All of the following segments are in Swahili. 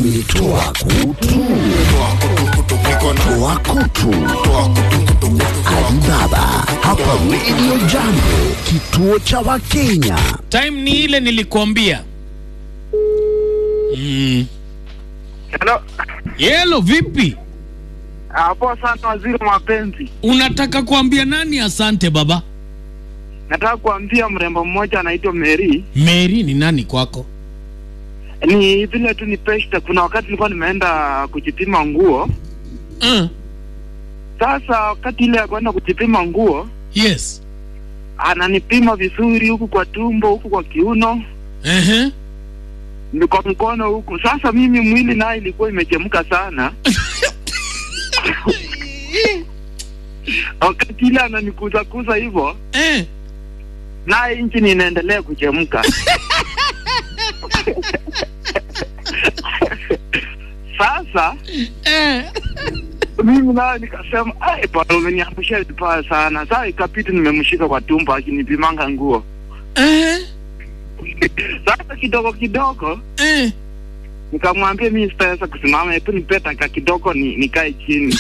ni toa kutu toa kutu Alibaba hapa Radio Jambo, kituo cha Wakenya. time ni ile nilikuambia mm. Hello. yelo vipi Hapo sana waziri wa mapenzi. unataka kuambia nani asante baba Nataka kuambia mrembo mmoja anaitwa Mary. meri ni nani kwako Ni vile tu ni pesta. Kuna wakati nilikuwa nimeenda kujipima nguo. uh. Sasa wakati ile ya kwenda kujipima nguo, yes ananipima vizuri huku kwa tumbo, huku kwa kiuno, uh-huh. ni kwa mkono huku. Sasa mimi mwili naye ilikuwa imechemka sana. wakati ile ananikuza kuza hivyo, eh. naye nchi inaendelea kuchemka. Sasa Eh. mimi naye nikasema, ai bwana, umeniangusha vibaya sana. Sasa ikapita nimemshika kwa tumbo akinipimanga nguo. Eh. Sasa kidogo kidogo Eh. nikamwambia mimi sitaweza kusimama, hebu nipe dakika kidogo ni, nikae chini.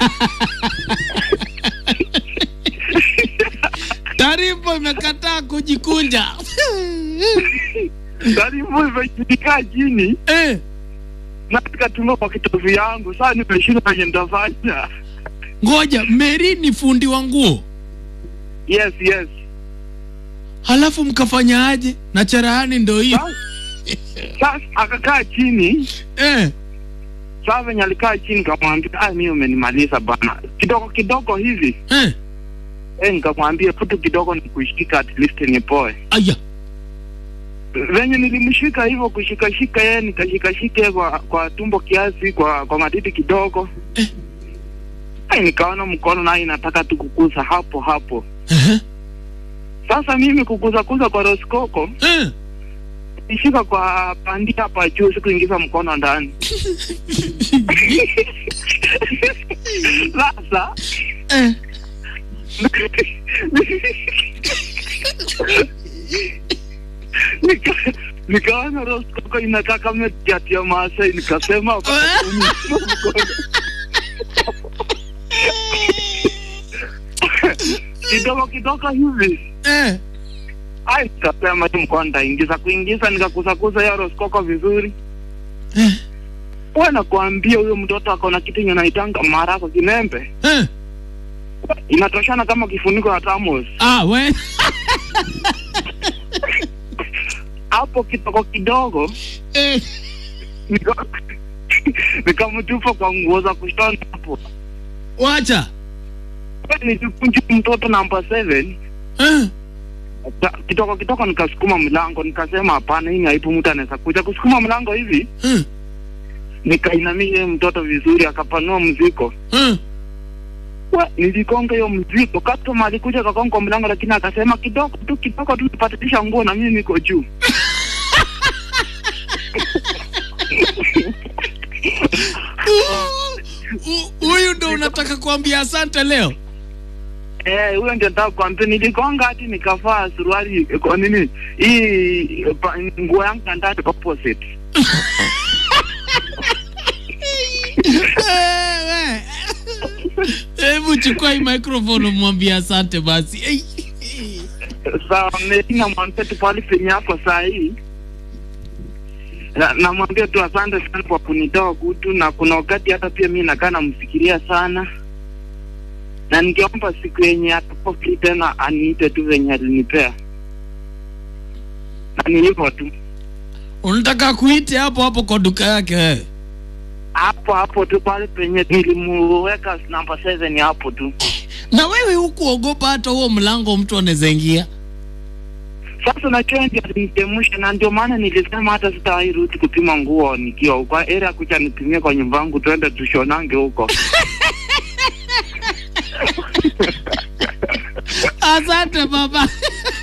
taarifa imekataa kujikunja Karibu nikaa chini eh. na nikatunga kwa kitovu yangu. Sasa nimeshinda venye nitafanya. ngoja meri ni fundi wa nguo Yes, yes. halafu mkafanya aje na cherahani ndo hiyo Sasa sasa akakaa chini eh. Sasa venye alikaa chini kamwambia, ah, mimi umenimaliza bana, kidogo kidogo hivi Eh. eh, nikamwambia futu kidogo nikushika at least nipoe. aya Venye nilimshika hivyo kushikashika yeye nikashikashika kwa, kwa tumbo kiasi, kwa kwa matiti kidogo Eh. Ai, nikaona mkono naye inataka tu kukuza hapo hapo. uh-huh. Sasa mimi kukuza kuza kwa roskoko eh. nishika kwa pandi hapa juu, sikuingiza mkono ndani. Sasa eh. Nika- nikaona roskoko inakaa kama kiatu ya Maasai, nikasema hapana, mkono. kidogo kidogo hivi eh. ai, nikasema hii mkono nitaingiza kuingiza, nikakusakuza hiyo roskoko vizuri. eh. Wewe nakwambia huyo mtoto ako na kitu yenye naitanga marako kinembe, eh. inatoshana kama kifuniko ya thermos. ah, we Hapo kidogo kidogo eh. nika- nikamtupa kwa nguo za kushona hapo. wacha Nilikunja mtoto namba 7 eh. Ta- kidogo kidogo nikasukuma mlango, nikasema hapana, hii ni aibu, mtu anaweza kuja kusukuma mlango hivi. eh. Nikainamia yeye mtoto vizuri, akapanua mzigo. eh. Wa, niligonga hiyo mzigo, customer alikuja akagonga kwa mlango, lakini akasema kidogo tu, kidogo tu, nipatilisha nguo na mimi niko juu. Hu- huyu ndo unataka kuambia asante leo Eh, huyo ndio nataka kuambia, niligonga hadi nikavaa suruali eh, kwa nini hii eh, pa- nguo yangu ya ndani opposite. Wewe. hebu chukua hii microphone umwambie asante basi Ei. Sawa, mimi namwambia tu pale penye yako saa hii Na- namwambia tu asante sana kwa kunitoa kutu, na kuna wakati hata pia mi nakaa namfikiria sana, na ningeomba siku yenye atakuwa free tena aniite tu venye alinipea, na ni hivyo tu, unataka kuite hapo hapo kwa duka yake wewe hapo hapo tu pale penye nilimuweka namba 7 hapo tu. na wewe hukuogopa hata huo mlango mtu anaweza ingia Sasa najua ndio alinichemsha, na ndio maana nilisema hata sitawahi rudi kupima nguo nikiwa huko, ila kuja nipimie kwa nyumba yangu, twende tushonange huko. asante baba